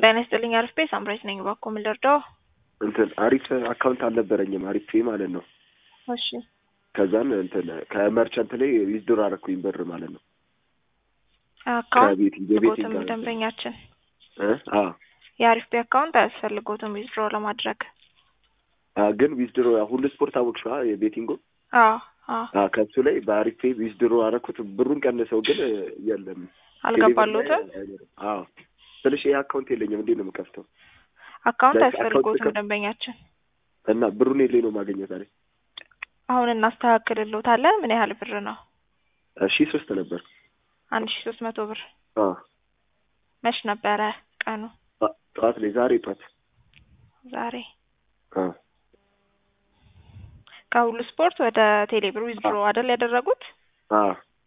ጤና ይስጥልኝ አሪፍ ቤት ሳምራዊት ነኝ። እባክዎ ምን ልርዳዎ? እንትን አሪፍ አካውንት አልነበረኝም አሪፍ ፔ ማለት ነው። እሺ ከዛን እንትን ከመርቸንት ላይ ዊዝድሮ አረኩኝ ብር ማለት ነው። አካውንት ከቤት የቤት ቦትም ደንበኛችን እ አ የአሪፍ ቤት አካውንት አያስፈልጎትም ዊዝድሮ ለማድረግ። አ ግን ዊዝድሮ ሁሉ ስፖርት አወቅሽዋ የቤቲንጎ አዎ አዎ አ ከሱ ላይ በአሪፍ ፔ ዊዝድሮ አረኩት ብሩን ቀንሰው ግን የለም አልገባሎትም። አዎ ስልሽ ይሄ አካውንት የለኝም እንዴት ነው የምከፍተው? አካውንት like አያስፈልጎትም አካውንት ደንበኛችን። እና ብሩን የለኝ ነው ማገኘት ዛሬ አሁን እናስተካክልሎታለን። ምን ያህል ብር ነው? ሺ ሶስት ነበር። አንድ ሺ ሶስት መቶ ብር። አ መች ነበረ ቀኑ? ጠ- ጠዋት ላይ ዛሬ ጠዋት ዛሬ አ ከሁሉ ስፖርት ወደ ቴሌብር ዊዝድሮ አይደል ያደረጉት? አ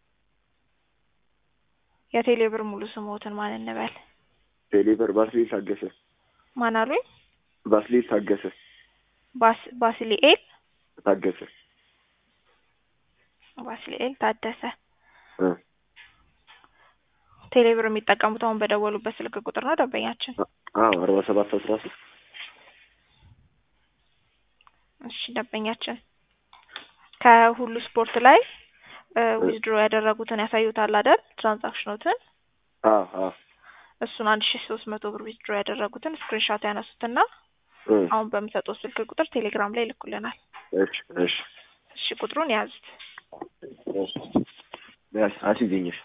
የቴሌብር ሙሉ ስሞትን ማን እንበል? ቴሌብር ባስሌል ታገሰ ማን አሉኝ? ባስሌል ታገሰ ባስ ባስሊኤል ታገሰ ባስሊኤል ታደሰ። እ ቴሌብር የሚጠቀሙት አሁን በደወሉበት ስልክ ቁጥር ነው ደንበኛችን? አዎ አርባ ሰባት አስራ ሶስት እሺ ደንበኛችን ከሁሉ ስፖርት ላይ ዊዝድሮ ያደረጉትን ያሳዩታል አይደል? ትራንዛክሽኖትን አ አ እሱን አንድ ሺ ሶስት መቶ ብር ዊዝድሮ ያደረጉትን ስክሪንሾት ያነሱትና እ አሁን በምሰጠው ስልክ ቁጥር ቴሌግራም ላይ ይልኩልናል። እሺ እሺ እሺ ቁጥሩን ያዙት። እሺ ያስ አስይዘኝሽ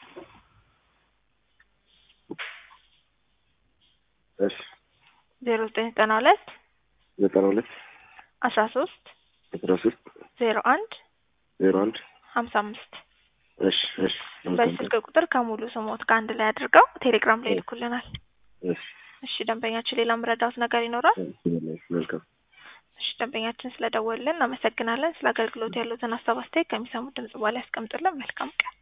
እሺ ዜሮ ዘጠኝ ዘጠና ሁለት ዘጠና ሁለት አስራ ሶስት አስራ ሶስት ዜሮ አንድ ዜሮ አንድ ሀምሳ አምስት እሺ እሺ በዚህ ስልክ ቁጥር ከሙሉ ስሞት ከአንድ ላይ አድርገው ቴሌግራም ላይ ይልኩልናል። እሺ እሺ ደንበኛችን ሌላ ምረዳውት ነገር ይኖራል? መልካም እሺ ደንበኛችን ስለደወልን እናመሰግናለን። ስለ አገልግሎት ያሉትን ሀሳብ አስተያየት ከሚሰሙት ድምጽ በኋላ ያስቀምጡልን። መልካም ቀን